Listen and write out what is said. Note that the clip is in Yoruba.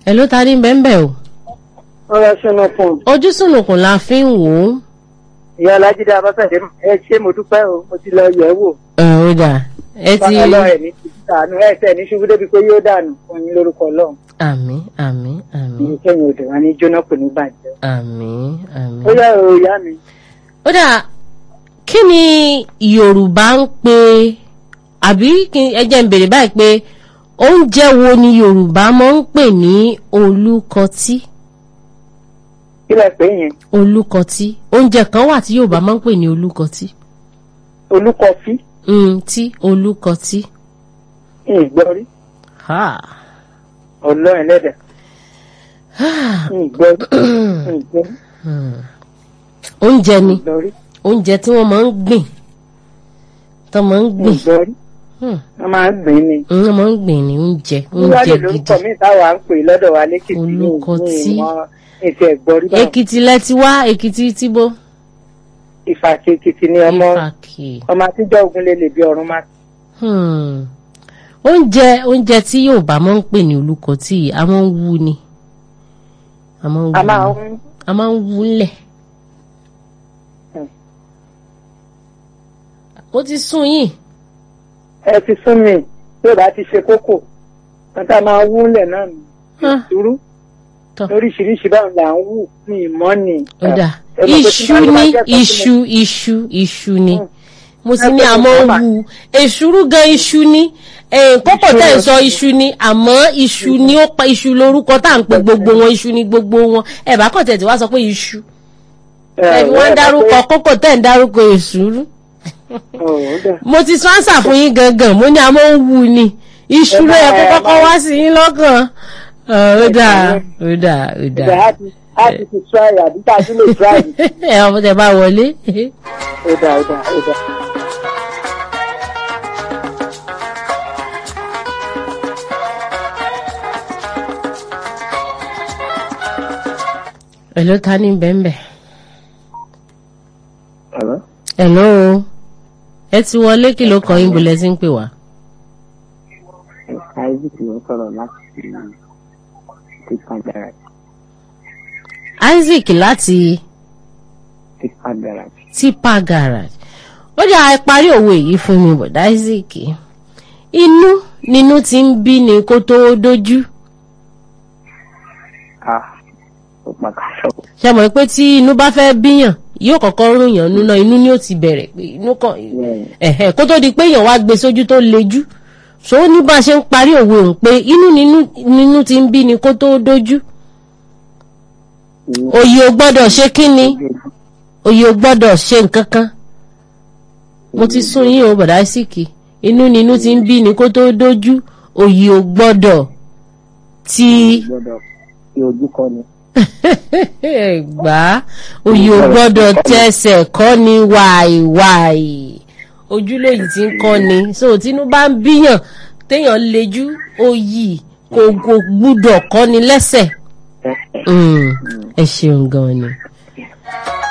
ẹ ló ta ní bẹ́ńbẹ́ o ọ̀rọ̀ sínú fún un. ojú sùnùkùn la fi ń wò ó ìyá alájídé abáfẹ́dé ẹ ṣé mo dúpẹ́ o mo ti lọ yẹ̀ ẹ́ wò. ẹ ó dà ẹ ti bákan lọ ẹ̀ ní ti dànù ẹ̀ tẹ̀ ní ṣubú débi pé yóò dànù fún yín lórúkọ ọlọ́run. àmì àmì àmì ní kẹ́yìn odò wa ní jóná kò ní bàjẹ́. àmì àmì. ó yá o ìyá mi. ó dà kí ni yorùbá ń pè àbí kí ẹ jẹ́ ń bèrè báyìí pé oúnjẹ wo ni yorùbá máa ń pè ní olùkọtí kí lẹ pé yẹn olùkọtí oúnjẹ kan wà tí yorùbá máa ń pè ní olùkọtí olúkọfí mm, tí olùkọtí. ìgbọ́rí Ha. ọlọ́run lẹ́dà ìgbọ́rí ìgbọ́rí Hmm. oúnjẹ ni ìgbọ́rí oúnjẹ tí wọ́n máa ń gbìn tó máa ń gbìn ìgbọ́rí Hmm. wọ́n máa ń gbìn ní. wọ́n máa ń gbìn ní oúnjẹ wíwá oúnjẹ lè gidi lórúkọ mi táwa ń pè lọ́dọ̀ wa lẹ́kìtì ní Olùkọtí. ìmọ̀ ètò ẹ̀gbọ́rí báwọn èkìtì lẹ ti wá èkìtì tìbó ìfàkì èkìtì ni ọmọ ìfàkì ọmọ àtijọ́ ogun lè lè bí ọ̀run máa Hmm. oúnjẹ oúnjẹ tí yorùbá máa ń pè ní olùkọtí yìí a máa ń wú ni a máa ń a wú máa ni. ń a máa ń wú lẹ̀ Hmm. ó ti sún yìí ẹ ti sún mi tí ò bá ti ṣe kókò wọn tá a máa wú lẹ̀ náà nù Ah. ìṣúrú tọ́ lóríṣiríṣi báwọn là ń wù ní ìmọ̀ ni. ó dà Ẹ mọ̀ pé tí iṣu wọ́n bá ní jẹ́ kan tí mo- iṣu iṣu iṣu ni Hmm. mo ti ní Ẹ pé àmọ́ mo bá- wu èṣùrú gan iṣu ni Eh, kókò Iṣu tẹ̀ ń rẹ̀ sọ iṣu ni àmọ́ iṣu ni ó pa iṣu lórúkọ tá à ń pe gbogbo wọn iṣu ni gbogbo wọn ẹ bá kàn tẹ̀ tí wá sọ pé iṣu ẹbí wọn ń dárúkọ kókò tẹ̀ ń dárúkọ èṣùrú mo ti sọ ánsà fún yín gangan mo ní àmọ́ ń wu ni iṣu ló yẹ kó Ẹ máa- kọ́kọ́ wá sí yín lọ́kàn Ah, ó dáa ó dáa ó ìgbà dáa á ti á ti ti try àbí tá a tún lè try ẹ ọmọ tẹ bá wọlé ó dà ó dà ó dà. ẹ ló ta ní bẹ́ẹ̀nbẹ́ Hello? ẹ ló o ẹ ti wọlé kí ló kọ yín bó lẹ ti ń pè wá. Isaac ló sọ̀rọ̀ láti tipa garage. Isaac láti tipa garage. tipa garage ó jà ẹ parí òwe yìí fún mi bọ̀dá Isaac inú nínú ti ń bí ni kó tó dójú ah ó pàkàṣọ. ṣe mọ̀ pé tí inú bá fẹ́ bíyàn yóò kọ́kọ́ rún yàn nínú inú ni ó ti bẹ̀rẹ̀ pé inú kan ẹ̀hẹ̀ kó tó di pé èèyàn wá gbé sójú tó lejú so ó ní bá a ṣe ń parí òwe òun pé inú nínú nínú ti ń bí ni kó tó dójú òye ò gbọ́dọ̀ ṣe kí ni òye ò gbọ́dọ̀ ṣe nǹkan kan mo ti sún yín o bọ̀dá síkì inú nínú ti ń bí ni kó tó dójú òye ò gbọ́dọ̀ ti gbọ́dọ̀ fi ojú kọ ni. gbà á òye ò gbọ́dọ̀ tẹsẹ̀ kọ́ ni wàìwàì ojúlóyìn tí ń kọ́ ni so tínú bá ń bíyàn téèyàn lejú òyì kò kò gbúdọ̀ kọ́ ni lẹ́sẹ̀ Mm, ẹ ṣeun gan ni.